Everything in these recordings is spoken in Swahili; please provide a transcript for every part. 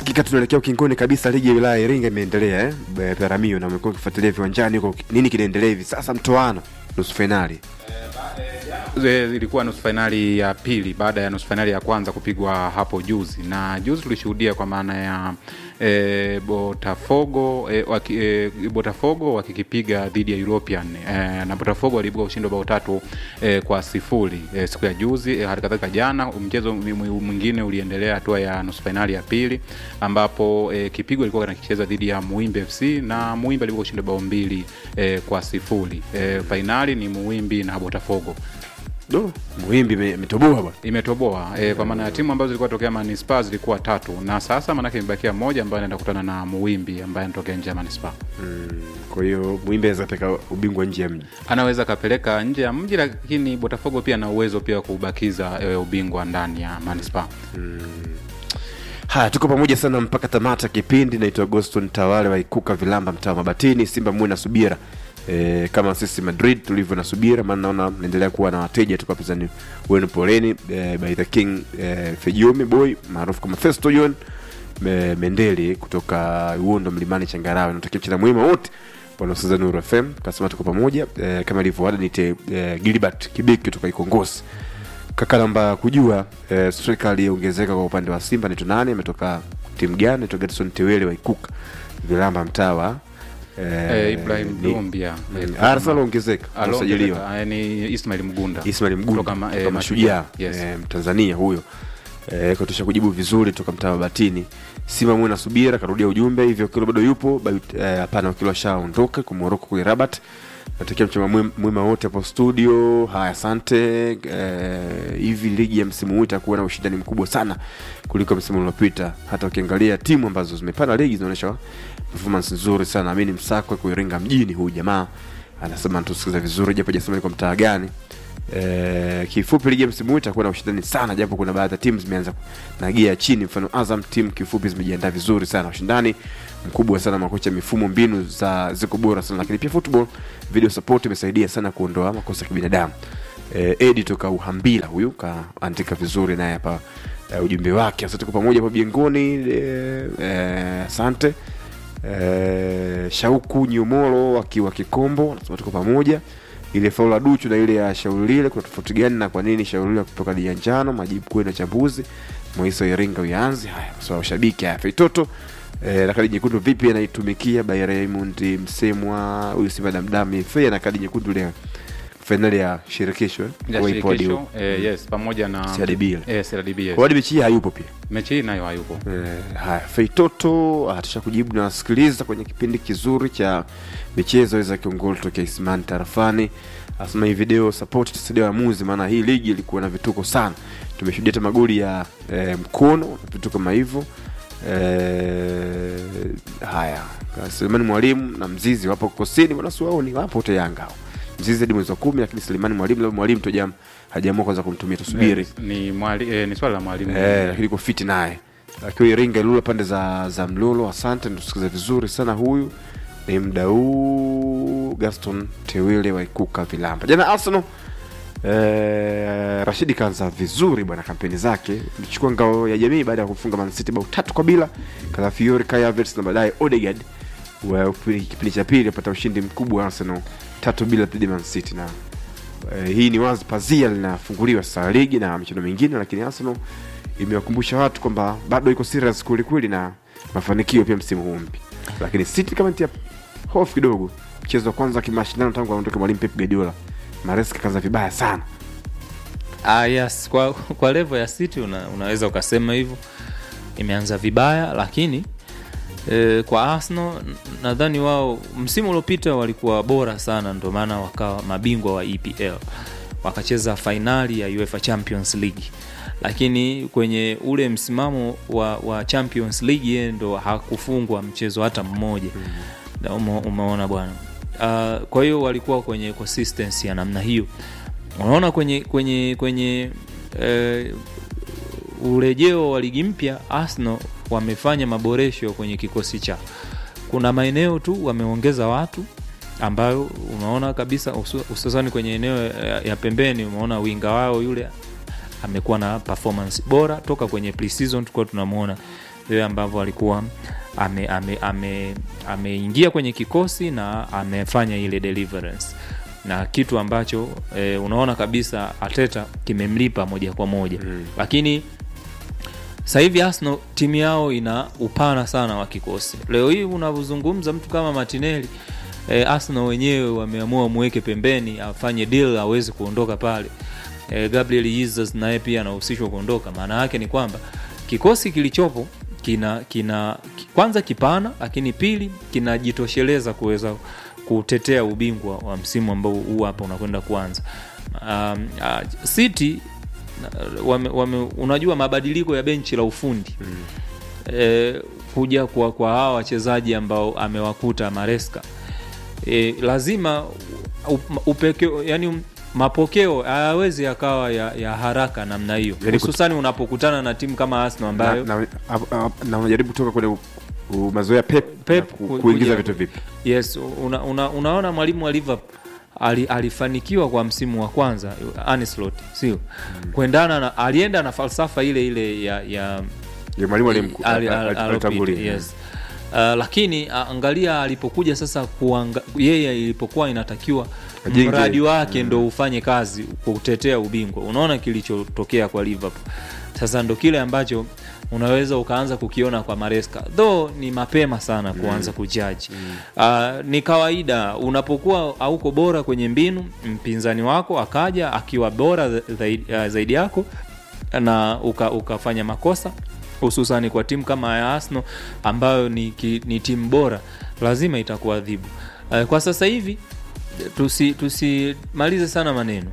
Hakika tunaelekea ukingoni kabisa. Ligi ya wilaya ya Iringa imeendelea eh, Be- Peramio, na umekuwa ukifuatilia viwanjani huko, nini kinaendelea hivi sasa? Mtoano nusu fainali Ze- ilikuwa nusu fainali ya pili baada ya nusu fainali ya kwanza kupigwa hapo juzi, na juzi tulishuhudia kwa maana ya e, Botafogo e, waki, e, Botafogo wakikipiga dhidi ya European e, na Botafogo waliibuka ushindi wa bao tatu e, kwa sifuri e, siku ya juzi e, hali kadhalika jana mchezo mwi- mwi- mwingine uliendelea hatua ya nusu fainali ya pili ambapo e, kipigo ilikuwa kinakicheza dhidi ya Muimbi FC na Muimbi aliibuka ushindi wa bao mbili e, kwa sifuri e, fainali ni Muimbi na Botafogo do Muhimbi ime- imetoboa bwana. imetoboa e, kwa maana ya timu ambazo zilikuwa tokea manispaa zilikuwa tatu na sasa maanake imebakia moja ambaye anaenda kukutana na muwimbi ambaye anatokea nje ya manispaa Kwa hiyo Muhimbi anaweza peka ubingwa nje ya mji. anaweza akapeleka nje ya mji lakini botafogo pia ana uwezo pia wa kubakiza e, ubingwa ndani ya manispaa Haya, tuko pamoja sana mpaka tamata kipindi. Naitwa Agoston Tawale wa Ikuka Vilamba, mtaa wa Mabatini. Simba muwe na subira e, kama sisi Madrid tulivyo na subira, maana naona mnaendelea kuwa na wateja. Tuko wapinzani wenu, poleni e, by the king e, Fejumi boy maarufu kama Festo John Me, Mendeli kutoka Uondo Mlimani Changarawe. Natakia mchana mwema wote wanaosikiliza Nuru FM, kasema tuko pamoja e, kama ilivyo ada, nite e, Gilbert Kibiki kutoka Ikongosi kaka namba kujua eh, striker aliyeongezeka kwa upande wa Simba ni tunani, ametoka timu gani? Naitwa Gedson Tewele wa Ikuka Vilamba mtawa e, ibrahim dombia mm, Arsenal ongezeka amesajiliwa ni ismail mgunda Ismail Mgunda Kutoka ma- eh, kutoka Mashujaa Yes. eh, Mtanzania huyo eh, katusha kujibu vizuri toka mtaa wa Batini. Simba mwe na subira, karudia ujumbe hivyo, kilo bado yupo Bayut- eh, hapana, kilo ashaondoka kwa Morocco kule Rabat. Natakia mchama mwema- mwema wote hapo studio. Haya, asante. Eh, hivi ligi ya msimu huu itakuwa na ushindani mkubwa sana kuliko msimu uliopita. Hata ukiangalia timu ambazo zimepanda ligi zinaonyesha performance nzuri sana. Amini Msakwe kuiringa mjini, huyu jamaa anasema tusikiza vizuri, japo hajasema ni kwa mtaa gani. Eh, kifupi ligi ya msimu huu itakuwa na ushindani sana, japo kuna baadhi ya timu zimeanza na gia ya chini. Mfano Azam timu kifupi zimejiandaa vizuri sana, ushindani mkubwa sana, makocha, mifumo, mbinu za ziko bora sana, lakini pia football video support imesaidia sana kuondoa makosa ya kibinadamu. Eh, Edi toka Uhambila huyu kaandika vizuri naye hapa eh, ujumbe wake. Sasa tuko pamoja hapo Biengoni. eh, eh, Asante eh, Shauku Nyumolo akiwa Kikombo anasema tuko pamoja ile faulu la Duchu na ile ya Shaulile kuna tofauti gani na kwa nini Shaulile kutoka dia njano? Majibu kwenu chambuzi. Moiso Iringa uyanzi. Haya, swala ushabiki haya Feitoto eh, na kadi nyekundu vipi anaitumikia by Raymond Msemwa huyu Simba damdami FA na kadi nyekundu ile fainali ya shirikisho eh? ya Kwa ipo hadi shirikisho huko. eh, yes pamoja na CRDB ile. eh, CRDB, yes. Kwa hadi mechi hii hayupo pia. mechi hii nayo hayupo Eh, haya Feitoto atusha kujibu na wasikiliza kwenye kipindi kizuri cha michezo za kiongoli tokea Ismani tarafani. Asema hii video support tusaidia waamuzi, maana hii ligi ilikuwa na vituko sana. Tumeshuhudia hata magoli ya eh, mkono na vitu kama hivyo. Eh, haya Selemani Mwalimu na Mzizi wapo kosini, bwana si wao ni wapo wote Yanga hao. Mzizi hadi mwezi wa kumi, lakini Selemani Mwalimu labda Mwalimu tu jam hajaamua kwanza kumtumia, tusubiri Eh, ni, mwali, eh, ni swala la mwalimu Eh, lakini iko fiti naye akiwa Iringa Ilula pande za za Mlolo. Asante, natusikiza vizuri sana. Huyu ni mdau Gaston Tewile wa Ikuka Vilamba. Jana Arsenal eh, Rashidi kaanza vizuri bwana kampeni zake, mchukua ngao ya jamii baada ya kufunga Man City bao tatu kwa bila, Kalafiori, Kai Havertz na baadaye Odegaard wa kipindi cha pili apata ushindi mkubwa Arsenal tatu bila dhidi ya Man City na Eh, hii ni wazi pazia linafunguliwa sasa ligi na michezo mingine, lakini Arsenal imewakumbusha watu kwamba bado iko serious kweli kweli na mafanikio pia msimu huu mpya, lakini City kama tia hofu kidogo. Mchezo wa kwanza kimashindano tangu aondoke mwalimu Pep Guardiola, Maresca kaanza vibaya sana. Ah, yes. Kwa, kwa level ya City una, unaweza ukasema hivyo imeanza vibaya, lakini e, kwa Arsenal n- nadhani wao msimu uliopita walikuwa bora sana, ndio maana wakawa mabingwa wa EPL wakacheza fainali ya UEFA Champions League, lakini kwenye ule msimamo wa, wa Champions League yeye ndo hakufungwa mchezo hata mmoja mm. ume, umeona bwana uh, kwa hiyo walikuwa kwenye consistency ya namna hiyo unaona kwenye kwenye kwenye eh, urejeo wa ligi mpya Arsenal wamefanya maboresho kwenye kikosi chao. Kuna maeneo tu wameongeza watu ambayo unaona kabisa husu- hususani kwenye eneo ya, ya pembeni, umeona winga wao yule amekuwa na performance bora toka kwenye pre-season tulikuwa tunamwona vile ambavyo alikuwa ameingia ame, ame, ameingia kwenye kikosi na amefanya ile deliverance na kitu ambacho e, unaona kabisa Ateta kimemlipa moja kwa moja mm. lakini sasa hivi Arsenal timu yao ina upana sana wa kikosi. Leo hii unavyozungumza mtu kama Martinelli e, Arsenal wenyewe wameamua muweke pembeni afanye deal aweze kuondoka pale. E, Gabriel Jesus naye pia anahusishwa kuondoka. Maana yake ni kwamba kikosi kilichopo kina kina kwanza kipana, lakini pili kinajitosheleza kuweza kutetea ubingwa wa msimu ambao huu hapa unakwenda kuanza. Um, uh, City wame, wame, unajua mabadiliko ya benchi la ufundi mm. e, kuja kwa, kwa hawa wachezaji ambao amewakuta Maresca e, lazima upekeo, yani mapokeo hayawezi yakawa ya, ya haraka namna hiyo Yani hususani unapokutana na timu kama Arsenal ambayo na, na, na, na unajaribu kutoka kwenye u- u- mazoea pep, Pep na ku, ku- kuingiza kuja- vitu vipi yes una, una, unaona mwalimu wa Liverpool ali, alifanikiwa kwa msimu wa kwanza Ancelotti sio mm. kuendana na alienda na falsafa ile ile ya, ya ya mwalimu alimku- Ali- al- al- al- alopita, alitangulia. yes. Uh, lakini uh, angalia alipokuja sasa kuanga, yeye ilipokuwa inatakiwa Ajenge. mradi wake ndo ufanye kazi kutetea ubingwa unaona kilichotokea kwa liverpool sasa ndo kile ambacho unaweza ukaanza kukiona kwa maresca though ni mapema sana kuanza kujaji uh, ni kawaida unapokuwa hauko bora kwenye mbinu mpinzani wako akaja akiwa bora zaidi, uh, zaidi yako na uka, ukafanya makosa hususani kwa timu kama ya Arsenal ambayo ni, ki, ni timu bora lazima itakuadhibu. Uh, kwa sasa hivi tusi tusimalize sana maneno.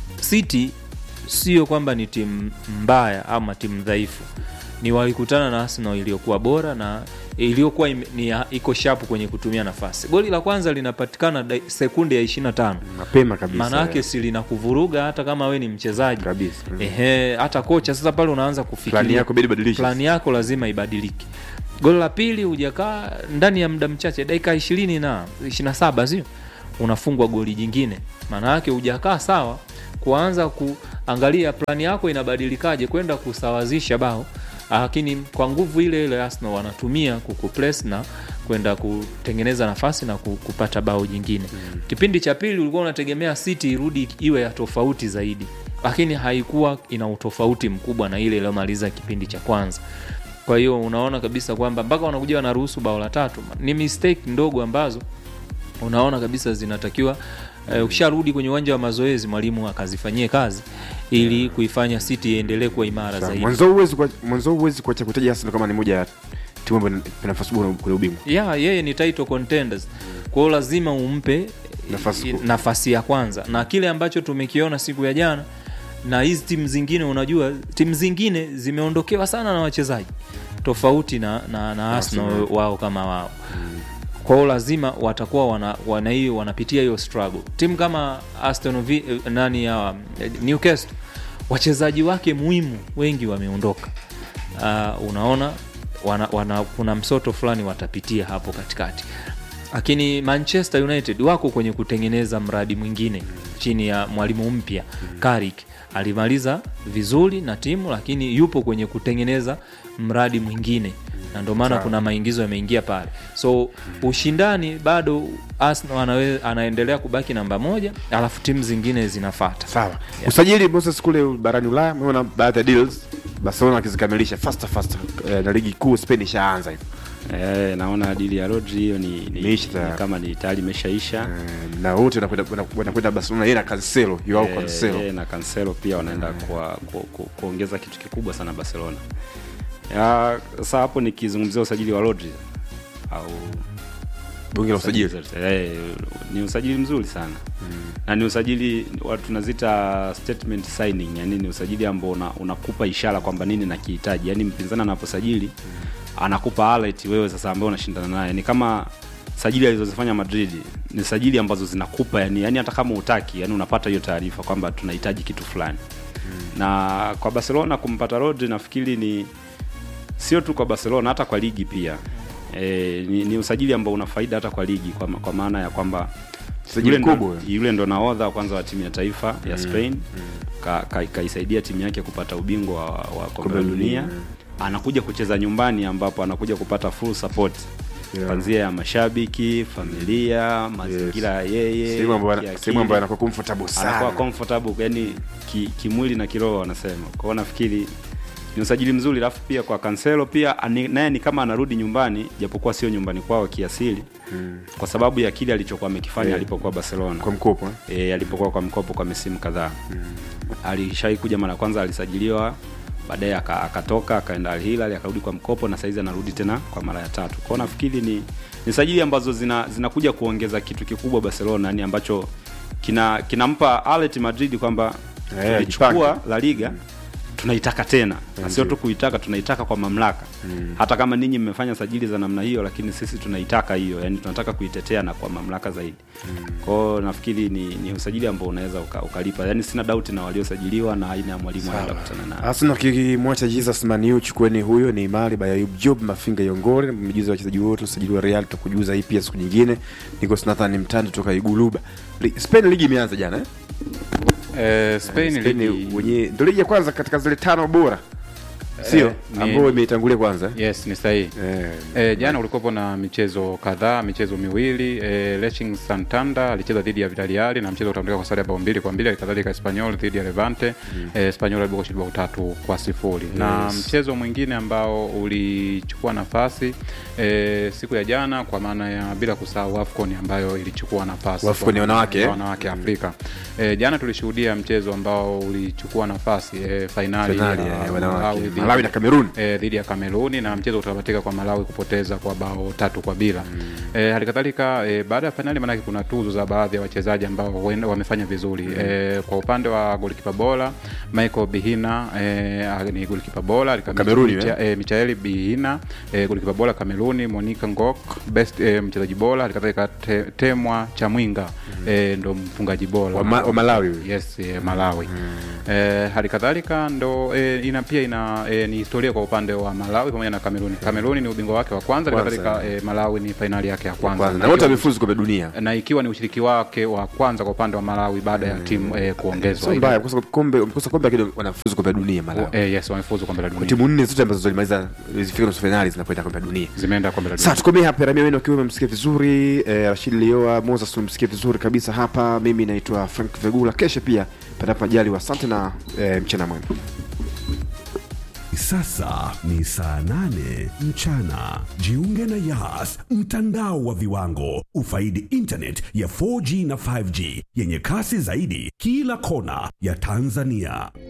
City sio kwamba ni timu mbaya ama timu dhaifu, ni walikutana na Arsenal iliyokuwa bora na iliyokuwa ime- ni ya- iko sharp kwenye kutumia nafasi. Goli la kwanza linapatikana dai- sekunde ya 25 mapema kabisa maana yake si linakuvuruga hata kama we ni mchezaji kabisa mm. ehe hata kocha sasa pale unaanza plani kufikiria yako bidi badilisha plani yako lazima ibadilike goli la pili hujakaa ndani ya muda mchache dakika ishirini na ishirina saba sio unafungwa goli jingine maana yake hujakaa sawa kuanza kuangalia plani yako inabadilikaje kwenda kusawazisha bao lakini kwa nguvu ile ile Arsenal wanatumia kukupress na kwenda kutengeneza nafasi na ku- kupata bao jingine mm. kipindi cha pili ulikuwa unategemea City irudi iwe ya tofauti zaidi lakini haikuwa ina utofauti mkubwa na ile iliyomaliza kipindi cha kwanza kwa hiyo unaona kabisa kwamba mpaka wanakuja wanaruhusu bao la tatu ni mistake ndogo ambazo unaona kabisa zinatakiwa uh, ukisharudi kwenye uwanja wa mazoezi mwalimu akazifanyie kazi ili kuifanya City iendelee kuwa imara Sawa. zaidi. mwanzo huwezi kwa- mwanzo huwezi kuacha kutaja Arsenal kama ni moja ya timu ambayo ina nafasi bora kwenye ubingwa ya yeye ni title contenders kwa hiyo lazima umpe Nafasi i- ku- nafasi ya kwanza na kile ambacho tumekiona siku ya jana na hizi timu zingine unajua timu zingine zimeondokewa sana na wachezaji tofauti na, na, na Arsenal Arsenal. wao kama wao kwa hiyo lazima watakuwa wana, wana hiyo wanapitia hiyo struggle timu kama Aston Vi, eh, nani ya Newcastle wachezaji wake muhimu wengi wameondoka uh, unaona wana, wana, kuna msoto fulani watapitia hapo katikati lakini manchester united wako kwenye kutengeneza mradi mwingine chini ya mwalimu mpya Carrick alimaliza vizuri na timu lakini yupo kwenye kutengeneza mradi mwingine na ndio maana Sawa. kuna maingizo yameingia pale so ushindani bado Arsenal anawe, anaendelea kubaki namba moja alafu timu zingine zinafata sawa usajili Moses kule barani Ulaya umeona baadhi ya deals Barcelona akizikamilisha faster faster eh, na ligi kuu Spain ishaanza hivyo Eh, naona dili ya Rodri hiyo ni, ni, Imeisha ni tayari. kama ni tayari imeshaisha. Eh, na wote wanakwenda wana- wanakwenda Barcelona yeye na Cancelo yao Eh, Cancelo yeye na Cancelo pia wanaenda kwa, ku, ku, kuongeza kitu kikubwa sana Barcelona. Ya, Sasa hapo nikizungumzia usajili wa Rodri au bunge la usajili eh, ni usajili mzuri sana na ni usajili wa- tunazita statement signing, yani ni usajili ambao una, unakupa ishara kwamba nini nakihitaji, yani mpinzani anaposajili anakupa alert wewe sasa ambaye unashindana naye, ni kama sajili alizozifanya Madrid ni sajili ambazo zinakupa yani, yani hata kama utaki yani unapata hiyo taarifa kwamba tunahitaji kitu fulani na kwa Barcelona kumpata Rodri nafikiri ni sio tu kwa Barcelona hata kwa ligi pia e, ni, ni usajili ambao una faida hata kwa ligi kwa, ma- kwa maana ya kwamba Sajili yule ndo, kubwa. yule ndo nahodha wa kwanza wa timu ya taifa ya Spain ka, ka, kaisaidia timu yake kupata ubingwa wa, wa kombe la la dunia. dunia anakuja kucheza nyumbani ambapo anakuja kupata full support Yeah. kwanzia ya mashabiki familia mazingira ya yeye sehemu ambayo kiakili. sehemu ambayo anakuwa comfortable anakuwa sana comfortable yani ki, kimwili na kiroho wanasema kwa hiyo nafikiri ni usajili mzuri alafu pia kwa Cancelo pia ani- naye ni kama anarudi nyumbani japokuwa sio nyumbani kwao kiasili kwa sababu ya kile alichokuwa amekifanya Yeah. alipokuwa Barcelona kwa mkopo eh? e, alipokuwa kwa mkopo kwa misimu kadhaa alishai kuja mara ya kwanza alisajiliwa baadaye aka- akatoka akaenda Al Hilal akarudi kwa mkopo na saizi anarudi tena kwa mara ya tatu kwao nafikiri ni ni sajili ambazo zina zinakuja kuongeza kitu kikubwa Barcelona yani ambacho kina kinampa Alet Madrid kwamba Eh, tulichukua ajipange. La Liga tunaitaka tena na sio tu kuitaka tunaitaka kwa mamlaka hata kama ninyi mmefanya sajili za namna hiyo lakini sisi tunaitaka hiyo yani tunataka kuitetea na kwa mamlaka zaidi kwao nafikiri ni, ni usajili ambao unaweza uka, ukalipa yani sina doubt na waliosajiliwa na aina ya mwalimu anaenda kukutana nayo Arsenal kikimwacha Jesus Maniu chukueni huyo ni Mali by Ayub Job Mafinga Yongore mjuzi wa wachezaji wote usajili wa Real tutakujuza hii pia siku nyingine niko Nathan Mtandi toka Iguluba Li- Spain ligi imeanza jana eh? eh, Spain, Spain ligi wenye ndio ligi ya kwanza katika zile tano bora sio Eh, ni- ambayo imeitangulia kwanza eh? yes ni sahihi Eh, E, jana ulikuwepo na michezo kadhaa, michezo miwili. E, Racing Santander alicheza dhidi ya Villarreal na mchezo utamulika kwa sare ya bao mbili kwa mbili, halikadhalika Espanyol dhidi ya Levante mm. e, Espanyol alibeba ushindi bao tatu kwa sifuri na Yes. mchezo mwingine ambao ulichukua nafasi e, siku ya jana kwa maana ya bila kusahau AFCON ambayo ilichukua nafasi AFCON kwa ya maana wanawake, ya eh? wanawake Afrika. E, jana tulishuhudia mchezo ambao ulichukua nafasi e, fainali finali ya ya Malawi wanawake dhidi- Malawi na Cameroon eh, dhidi ya Kameruni na mchezo utamatika kwa Malawi kupoteza kwa bao tatu kwa bila. Mm. Eh, hali kadhalika eh, baada ya fainali maanake kuna tuzo za baadhi ya wachezaji ambao huenda wamefanya vizuri. Mm. Eh, kwa upande wa golikipa bora Michael Bihina eh, ni golikipa bora alikamilisha Kameruni, Micha, eh, Michael Bihina eh, golikipa bora Kameruni, Monica Ngok best eh, mchezaji bora hali kadhalika te, Temwa Chamwinga mm. eh, ndo mfungaji bora wa, Ma, wa Malawi huyo. yes eh, Malawi eh, hali kadhalika ndo eh, ina pia ina eh, ni historia kwa upande wa Malawi pamoja na Kameruni. Kameruni ni ubingwa wake wa kwanza, hali Kwanza, kadhalika eh, Malawi ni fainali yake ya kwanza, kwanza Na na wote ikiwa- wamefuzu kombe dunia na ikiwa ni ushiriki wake wa kwanza kwa upande wa Malawi baada ya timu eh, kuongezwa. sio mbaya kukosa kombe kukosa kombe lakini wanafuzu kombe dunia Malawi Eh, yes, wamefuzu kombe la dunia, timu nne zote ambazo zilimaliza zifika nusu finali zinakwenda kombe la dunia zimeenda kombe la dunia. sasa tukomee hapa ramia wenu akiwa umemsikia vizuri eh, rashid lioa moses umemsikia vizuri kabisa hapa mimi naitwa frank vegula kesho pia panapo ajali asante na eh, mchana mwema Sasa ni saa nane mchana. Jiunge na Yas, mtandao wa viwango. Ufaidi internet ya 4G na 5G yenye kasi zaidi kila kona ya Tanzania.